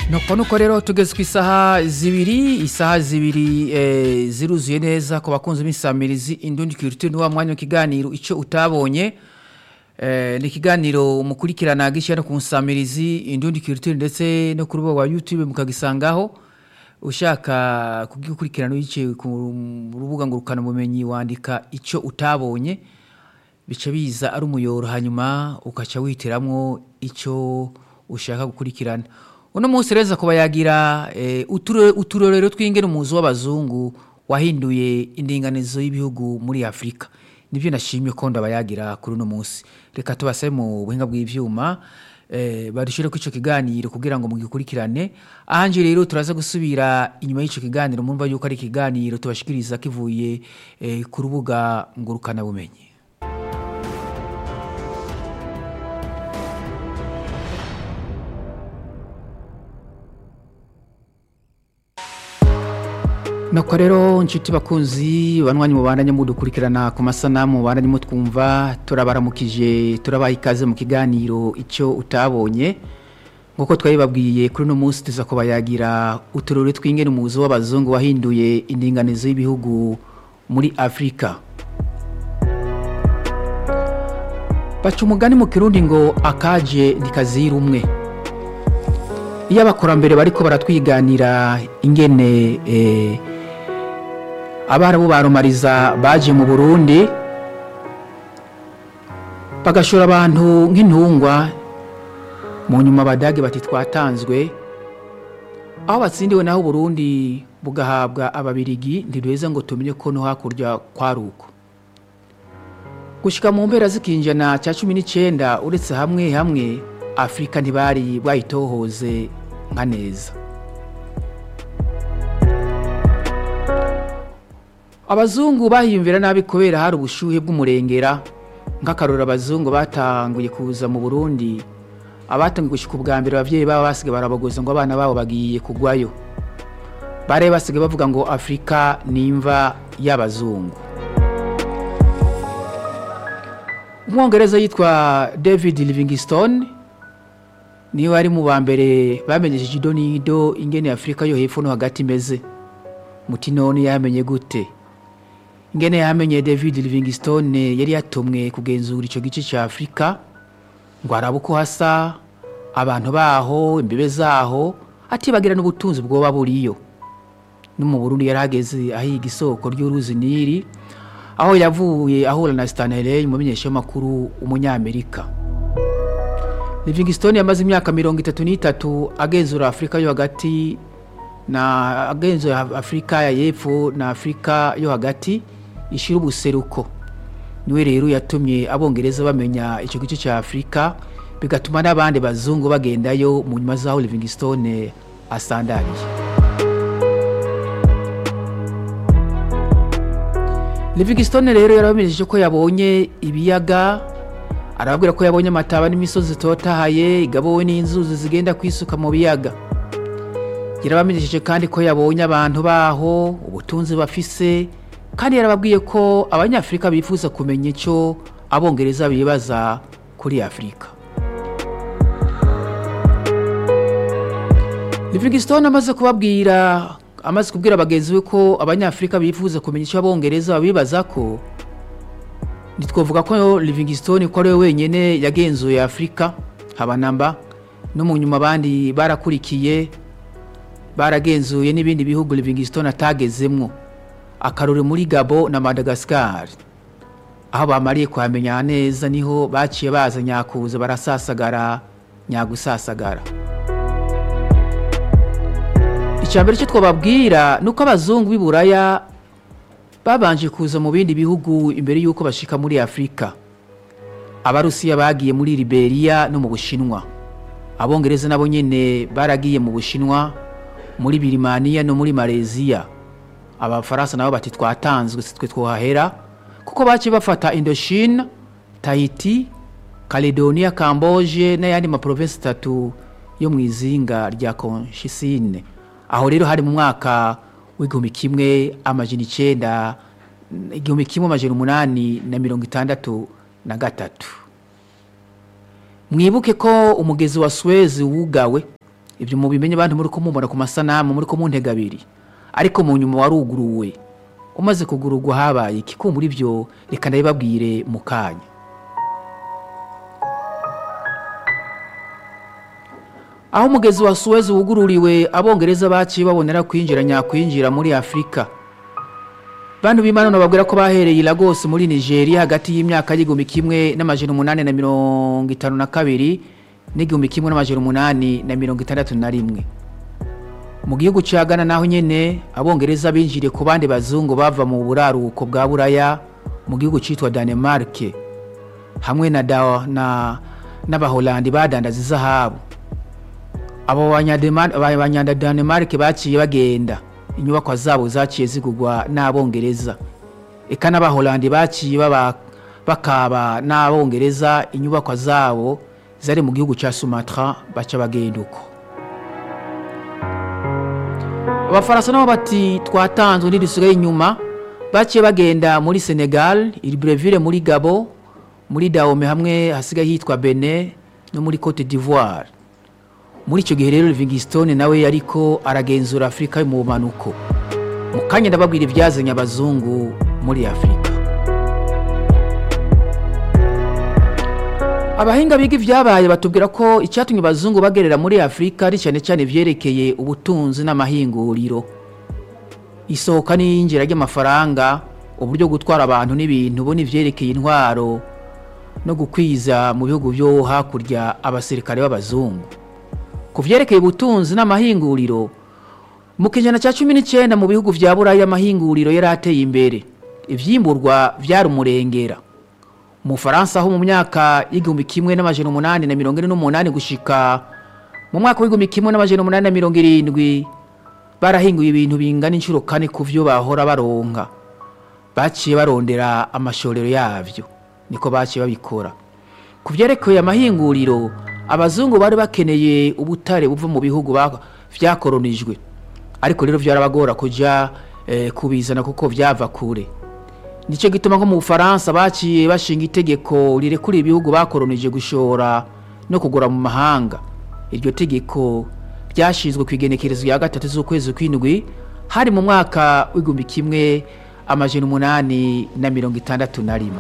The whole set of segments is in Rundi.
nuko nuko rero tugeze ku isaha zibiri isaha zibiri eh, ziruzuye neza ku bakunzi b'insamirizi indundi kiriti ni wa mwanya w'ikiganiro icyo utabonye eh, ni ikiganiro mukurikirana gishyira no ku nsamirizi indundi kiriti ndetse no ku rubuga rwa youtube mukagisangaho ushaka kugikurikirana wicaye ku rubuga ngurukanabumenyi wandika icyo utabonye bica biza ari umuyoro hanyuma ugaca wihitiramwo icyo ushaka gukurikirana uno munsi reza kuba yagira eh, uture- uturorero tw'ingene umuzi w'abazungu wahinduye indinganizo y'ibihugu muri afurika nibyo nashimye ko ndabayagira kuri uno munsi reka tubasabe mu buhinga bw'ivyuma eh, badushire ko ico kiganiro kugira ngo mugikurikirane ahanje rero turaza gusubira inyuma y'ico kiganiro mumva yuko ari ikiganiro tubashikiriza kivuye eh, ku rubuga ngurukana bumenyi Nuko rero nshuti bakunzi banwanyi mubandanye mudukurikirana ku masanamu mubandanye mutwumva turabaramukije turabaha ikaze mu kiganiro icyo utabonye nk'uko twabibabwiye kuri uno munsi tuza kubayagira uturere tw'ingene umuzi w'abazungu wahinduye indinganizo y'ibihugu muri afurika baca umugani mu kirundi ngo akaje ntikazira umwe iyo abakurambere bariko baratwiganira ingene eh, abarabu barumariza baje mu burundi bagashora abantu nk'intungwa mu nyuma abadage bati twatanzwe aho batsindiwe naho uburundi bugahabwa ababirigi ntiduheza ngo tumenye ko no hakurya kwari uko gushika mu mpera z'ikinjana cya cumi n'icyenda uretse hamwe hamwe afurika ntibari bwayitohoze nka neza abazungu bahiyumvira nabi kubera hari ubushuhe bw'umurengera nk'akarora abazungu batanguye kuza mu burundi abatangiye gushyika ubwa mbere ababyeyi babo basigaye barabagoza ngo abana babo bagiye kugwayo bari basigaye bavuga ngo afurika ni imva y'abazungu umwongereza yitwa david livingstone niwe ari mu ba mbere bamenyesheje ido n'ido ingene afurika yo hepfo no hagati imeze muti none yamenye gute ingene yamenye david livingstone yari yatumwe kugenzura icyo gice cya afurika ngo arabe uko hasa abantu baho imbibe zaho atibagira n'ubutunzi bwoba buriyo no mu burundi yari ahageze ahiga isoko ry'uruzi nili aho yavuye ahura na stanley umumenyeshamakuru umunyamerika livingstone yamaze imyaka mirongo itatu n'itatu agenzura afurika yo hagati na agenzura afurika ya y'epfo na afurika yo hagati ishira ubuseruko niwe rero yatumye abongereza bamenya icyo gice cya afurika bigatuma n'abandi bazungu bagendayo mu nyuma z'aho livingstone asandariye livingstone rero yarabamenyesheje ko yabonye ibiyaga arababwira ko yabonye amataba n'imisozi itotahaye igabowe n'inzuzi zigenda kwisuka mu biyaga yarabamenyesheje kandi ko yabonye abantu baho ubutunzi bafise kandi yarababwiye ko abanyafurika bifuza kumenya icyo abongereza bibaza kuri afurika livingstone amaze kubabwira amaze kubwira bagenzi be ko abanyafurika bifuza kumenya icyo abongereza babibaza ko ntitwavuga ko livingstone ko ari we wenyine yagenzuye afurika habanamba no mu nyuma abandi barakurikiye baragenzuye n'ibindi bihugu livingstone atagezemwo akarore muri gabo na madagascar aho bamariye kuhamenya neza niho baciye baza nyakuza barasasagara nyagusasagara icya mbere cyo twababwira ni uko abazungu b'i buraya babanje kuza mu bindi bihugu imbere y'uko bashika muri afurika abarusiya bagiye muri liberia no mu bushinwa abongereza nabo nyine baragiye mu bushinwa muri birimaniya no muri malaysia abafaransa nabo bati twatanzwe si twe twahera kuko baciye bafata indochine tahiti caledonia camboge n'ayandi maprovensi atatu yo mu izinga rya conshisine aho rero hari mu mwaka w'igihumbi kimwe amajana icyenda igihumbi kimwe amajana umunani na mirongo itandatu na gatatu mwibuke ko umugezi wa suwezi wugawe ibyo mubimenye abantu muri ko mubona ku masanamu muri ko muntega abiri ariko mu nyuma waruguruwe umaze kugururwa habaye iki kumbura ibyo reka ndabibabwire mu kanya aho umugezi wa suwezi wugururiwe abongereza baciye babonera kwinjira nyakwinjira muri afurika bantu b'imana babwira ko bahereye i Lagos muri nigeria hagati y'imyaka y'igihumbi kimwe n'amajana umunani na mirongo itanu na kabiri n'igihumbi kimwe n'amajana umunani na mirongo itandatu na rimwe mu gihugu cya Ghana naho nyine abongereza binjiriye ku bandi bazungu bava mu buraruko bwa buraya mu gihugu cyitwa danemark hamwe na na n'abaholandi badandaza izahabu abo banyadanemark baciye bagenda inyubako zabo zaciye zigurwa n'abongereza eka n'abaholandi baciye bakaba n'abongereza inyubako zabo zari mu gihugu cya sumatra baca bagenda uko abafaransa nabo bati twatanzwe ntidusigaye inyuma baciye bagenda muri senegal iribreville muri gabo muri dahome hamwe hasigaye hitwa bene no muri cote d'ivoire muri icyo gihe rero livingstone nawe ariko aragenzura afurika yo mu bumanuko mu kanya ndababwira ibyazanye abazungu muri afurika abahinga biga ibyabaye batubwira ko icyatumye abazungu bagerera muri afurika ari cyane cyane ibyerekeye ubutunzi n'amahinguriro isohoka n'iyinjira ry'amafaranga uburyo gutwara abantu n'ibintu bo n'ibyerekeye intwaro no gukwiza mu bihugu byo hakurya abasirikare b'abazungu ku byerekeye ubutunzi n'amahinguriro mu kijana cya cumi n'icyenda mu bihugu bya burayi amahinguriro yari ateye imbere ibyimburwa byari umurengera mu Faransa ho mu myaka y'igihumbi kimwe n'amajana umunani na mirongo ine n'umunani gushika mu mwaka w'igihumbi kimwe n'amajana umunani na mirongo irindwi barahinguye ibintu bingana inshuro kane ku byo bahora baronka baciye barondera amashorero yabyo niko baciye babikora ku byerekeye amahinguriro abazungu bari bakeneye ubutare buva mu bihugu byakoronijwe ariko rero byarabagora kujya kubizana kuko byava kure nicyo gituma nko mu bufaransa baciye bashinga itegeko rirekura ibihugu bakoronije gushora no kugura mu mahanga iryo tegeko ryashinzwe ku igenekerezo rya gatatu z'ukwezi kw'indwi hari mu mwaka w'igihumbi kimwe amajana umunani na mirongo itandatu na rimwe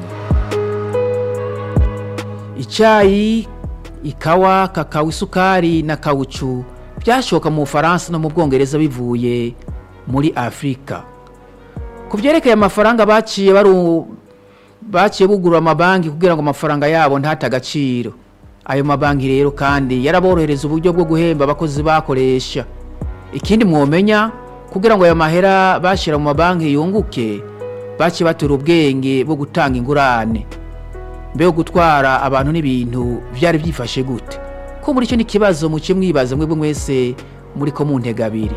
icyayi ikawa kakao isukari na kawucu byashoka mu bufaransa no mu bwongereza bivuye muri afurika ku byerekeye amafaranga baciye baciye bugurura amabanki kugira ngo amafaranga yabo ntate agaciro ayo mabanki rero kandi yaraborohereza uburyo bwo guhemba abakozi bakoresha ikindi mwomenya kugira ngo ayo mahera bashyira mu mabanki yunguke baciye batura ubwenge bwo gutanga ingurane mbega gutwara abantu n'ibintu byari byifashe gute ko muri icyo ni ikibazo muke mwibaza mwebwe mwese muri ko mu ntega abiri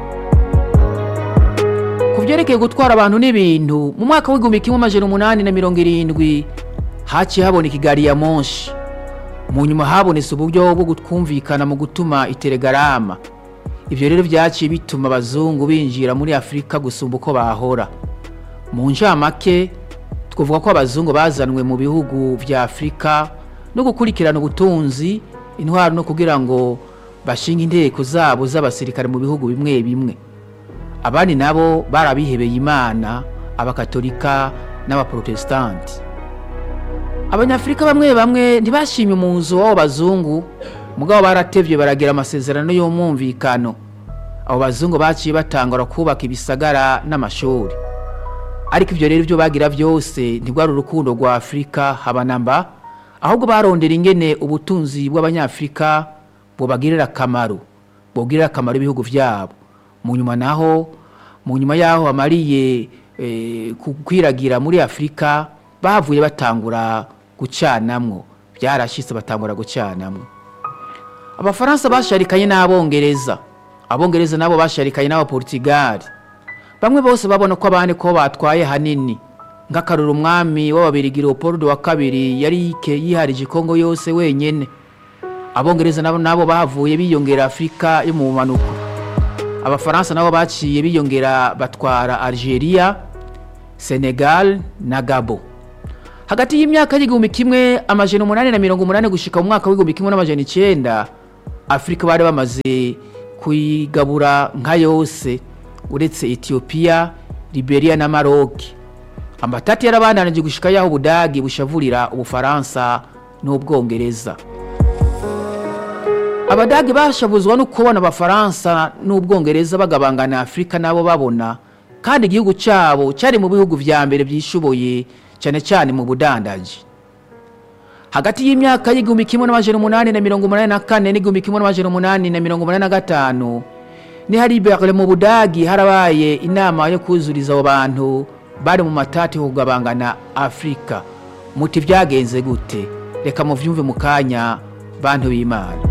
ku byerekeye gutwara abantu n'ibintu mu mwaka w'igihumbi kimwe amajana umunani na mirongo irindwi haciye haboneka igari ya monshi mu nyuma habonetse uburyo bwo kumvikana mu gutuma iteregarama ibyo rero byaciye bituma abazungu binjira muri afurika gusumba uko bahora mu njamake twavuga ko abazungu bazanwe mu bihugu bya afurika no gukurikirana ubutunzi intwaro no kugira ngo bashinge inteko zabo z'abasirikare mu bihugu bimwe bimwe abandi nabo barabihebeye imana abakatolika n'abaprotesitanti abanyafurika bamwe bamwe ntibashimye umuzo w'abo bazungu mugabo baratevye baragira amasezerano y'umwumvikano abo bazungu baciye batangura kubaka ibisagara n'amashuri ariko ibyo rero ibyo bagira byose ntibwari urukundo rwa afurika habanamba ahubwo barondera ingene ubutunzi bw'abanyafurika bubagirira akamaro bubagirira akamaro ibihugu byabo mu nyuma naho mu nyuma y'aho bamariye kwiragira muri afurika bavuye batangura gucanamwo byarashyitse batangura gucanamwo abafaransa basharikanye n'abongereza abongereza nabo basharikanye n'abaporutigali bamwe bose babona ko abandi ko batwaye hanini nk'akarura umwami w'ababirigi leopold wa kabiri yari yiharije kongo yose wenyine abongereza nabo nabo bahavuye biyongera afurika yo mu bumanuko abafaransa nabo baciye biyongera batwara algeria senegal na gabo hagati y'imyaka y'igihumbi kimwe amajana umunani na mirongo umunani gushika mu mwaka w'igihumbi kimwe n'amajana icyenda afurika bari bamaze kuyigabura nka yose uretse etiyopiya liberia na maroc amatati yarabandanije gushika yaho ubudagi bushavurira ubufaransa n'ubwongereza abadagi bashavuzwa no kubona abafaransa n'ubwongereza bagabangana afurika nabo babona kandi igihugu cyabo cyari mu bihugu vya mbere byishoboye cyane cyane mu budandaji hagati y'imyaka y'igihumbi kimwe n'amajana umunani na mirongo umunani na kane n'igihumbi kimwe n'amajana umunani na mirongo umunani na gatanu ni hari berle mu budagi harabaye inama yo kuzuriza abo bantu bari mu matati yo kugabangana afurika muti byagenze gute reka muvyumve mu kanya bantu b'imana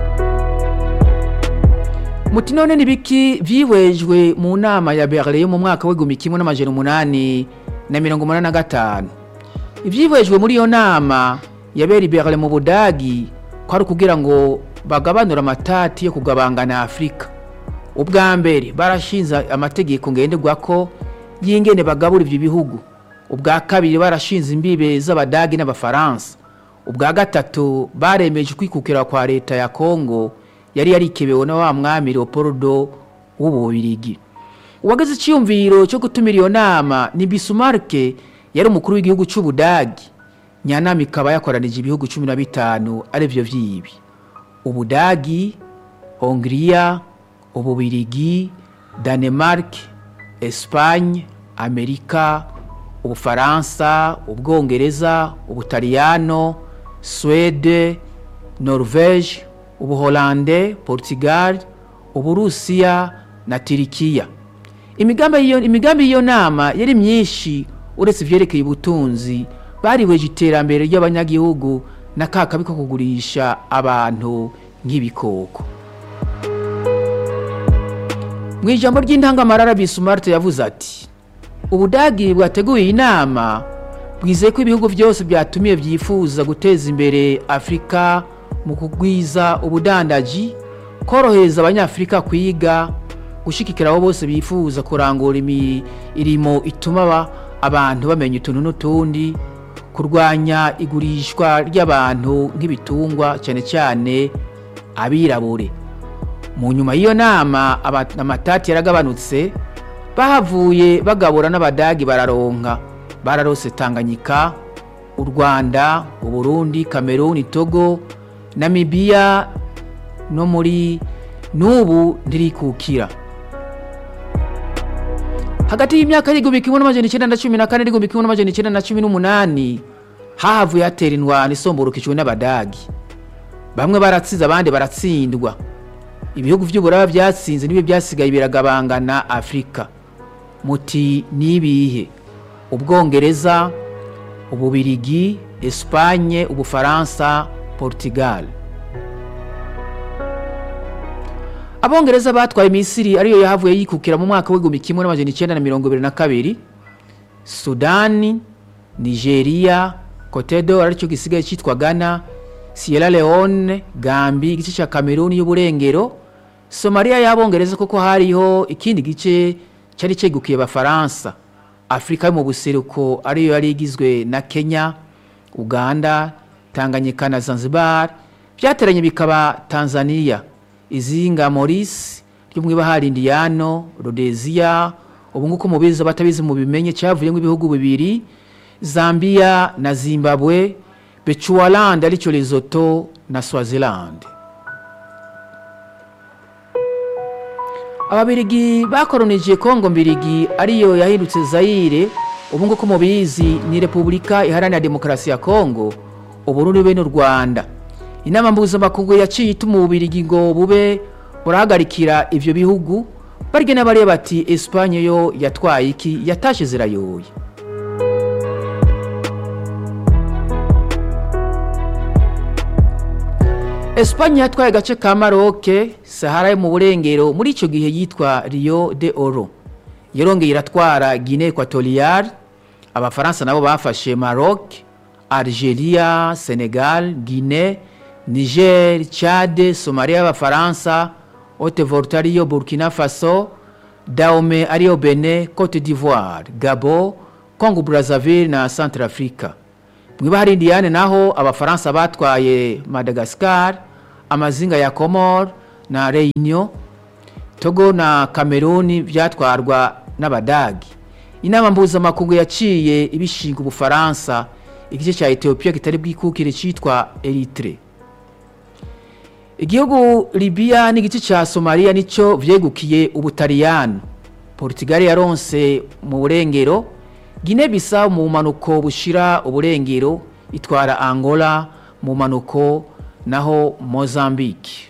muti none ni biki vyihwejwe mu nama ya berle yo mu mwaka w'igihumbi kimwe n'amajana umunani na mirongo umunani na gatanu ivyihwejwe muri iyo nama yabera berle mu budagi kwari kugira ngo bagabanure amatati yo kugabangana afurika ubwa mbere barashinze amategeko ngenderwako y'ingene bagabura ivyo bihugu ubwa kabiri barashinze imbibe z'abadagi n'abafaransa ubwa gatatu baremeje kwikukira kwa leta ya kongo yari yarikebewe na wa mwami leopoldo w'ububirigi uwageze iciyumviro cyo gutumira iyo nama ni bisumarke yari umukuru w'igihugu c'ubudagi nyanama ikaba yakoranije ibihugu cumi na bitanu arivyo vyibi ubudagi hongiriya ububirigi danemark espagne amerika ubufaransa ubwongereza ubutaliyano swede norvege ubuholande portugal uburusiya na tirikiya imigambi y'iyo nama yari myinshi uretse ivyerekeye ubutunzi bariweje iterambere ry'abanyagihugu na ka kabi ko kugurisha abantu nk'ibikoko mu ijambo ry'intangamarara bisumarte yavuze ati ubudagi bwateguye iyi nama bwizeye ko ibihugu byose byatumiye byifuza guteza imbere afurika mu kugwiza ubudandaji korohereza abanyafurika kwiga gushyigikira abo bose bifuza kurangura imirimo ituma abantu bamenya utuntu n'utundi kurwanya igurishwa ry'abantu nk'ibitungwa cyane cyane abirabure mu nyuma y'iyo nama amatati yaragabanutse bahavuye bagabura n'abadagi bararonka bararose tanganyika u rwanda uburundi kameruni togo namibiya no muri n'ubu ntirikukira hagati y'imyaka y'igihumbi kimwe n'amajana icyenda na cumi na kane n'igihumbi kimwe n'amajana icyenda na cumi n'umunani hahavuye hatera indwara isomborokejwe n'abadagi bamwe baratsize abandi baratsindwa ibihugu by'uburaba byatsinze nibyo byasigaye biragabangana afurika muti nibihe ubwongereza ububirigi esipanye ubufaransa portugal abongereza batwaye misiri ariyo yahavuye yikukira mu mwaka w'igihumbi kimwe n'amajana icyenda na mirongo ibiri na kabiri sudani nigeria kotedo aricyo gisigaye cyitwa ghana sierra leone gambi igice cya kameruni y'uburengero somaliya y'abongereza kuko hariho ikindi gice cyari cyegukiye abafaransa afurika yo mu buseruko ariyo yari igizwe na kenya uganda tanganyika na zanzibar byateranye bikaba tanzania izinga morisi ryo mu ibahari indiyano rhodesia ubu nguko mubizi abatabizi mu bimenye cyavuyemo ibihugu bibiri zambia na zimbabwe bechualand aricyo lesotho na swaziland ababirigi bakoronije kongo mbirigi ariyo yahindutse zayire ubu nguko mubizi ni repubulika iharanira demokarasi ya kongo uburundi be n'u rwanda inama mpuzamakungu yaciye ituma ububirigi ngo bube burahagarikira ivyo bihugu barya n'abareba bati esipanye yo yatwaye iki yatashe zirayoye esipanye yatwaye agace ka maroke sahara yo mu burengero muri icyo gihe yitwa rio de oro yarongeye iratwara guinee equatorial abafaransa nabo bafashe maroc algeria senegal guinee niger chad somalia y'abafaransa haute volta ariyo burkina faso dahome ariyo benin cote d'ivoire gabo congo brazzaville na centre africa mu ibahari indiyane naho abafaransa batwaye madagascar amazinga ya komoro na reunion togo na kameruni byatwarwa n'abadagi inama mpuzamakungu yaciye ibishinga ubufaransa igice cya etiyopiya kitari bwikukire cyitwa eritre igihugu libiya n'igice cya somaliya nicyo byegukiye ubutaliyano portugal yaronse mu burengero gine bisa mu mpanuko bushira uburengero itwara angola mu mpanuko naho mozambique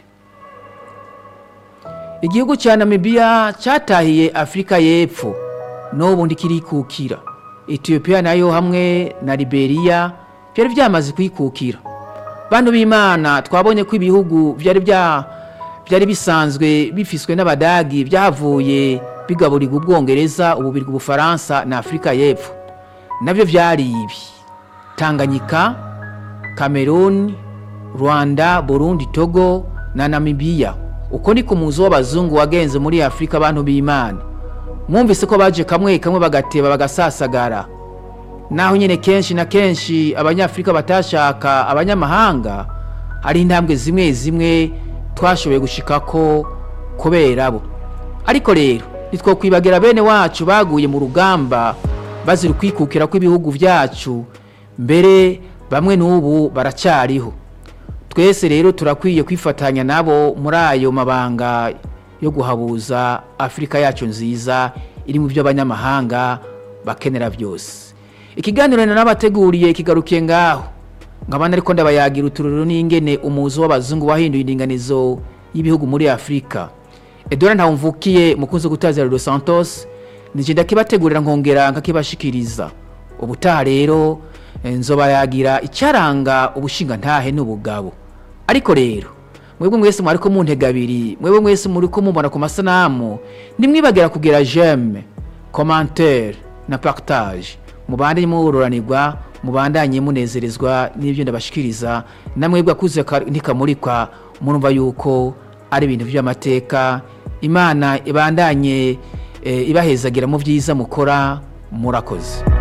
igihugu cya namibiya cyatahiye afurika y'epfo n'ubu ndikirikukira etiyopiya nayo hamwe na liberiya byari byamaze kwikukira bantu b'imana twabonye ko ibihugu byari bya byari bisanzwe bifiswe n'abadagi byavuye bigaburirwa ubwongereza ububirwa ubufaransa na afurika y'epfo nabyo byari ibi tanganyika cameroon rwanda burundi togo na namibiya uko ni ku muzi w'abazungu wagenze muri afurika abantu b'imana mwumvise ko baje kamwe kamwe bagateba bagasasagara naho nyine kenshi na kenshi abanyafurika batashaka abanyamahanga hari intambwe zimwe zimwe twashoboye gushikako kubera bo ariko rero ntitwokwibagira bene wacu baguye mu rugamba bazira ukwikukira kw'ibihugu byacu mbere bamwe n'ubu baracyariho twese rero turakwiye kwifatanya nabo muri ayo mabanga yo guhabuza afurika yacu nziza iri mu byo abanyamahanga bakenera byose ikiganiro n'abateguriye kigarukiye ngaho nkabana ariko ndabayagira utururu n'ingene umuzi w'abazungu wahinduye indinganizo y'ibihugu muri afurika edora ntawumvukiye mukunzi gutazira Los Santos nije ndakibategurira nkongera nkakibashikiriza ubutaha rero nzobayagira icyaranga ubushinga ntahe n'ubugabo ariko rero mwebwe mwese mwari ko muntega abiri mwebwe mwese muri ko mubona ku masanamu nimwibagira kugira jeme commentaire na partage mubandanye mubururanirwa mubandanye munezerezwa n'ibyo ndabashikiriza namwebwe akuze ntikamurikwa murumva yuko ari ibintu by'amateka imana ibandanye ibahezagira mu byiza mukora murakoze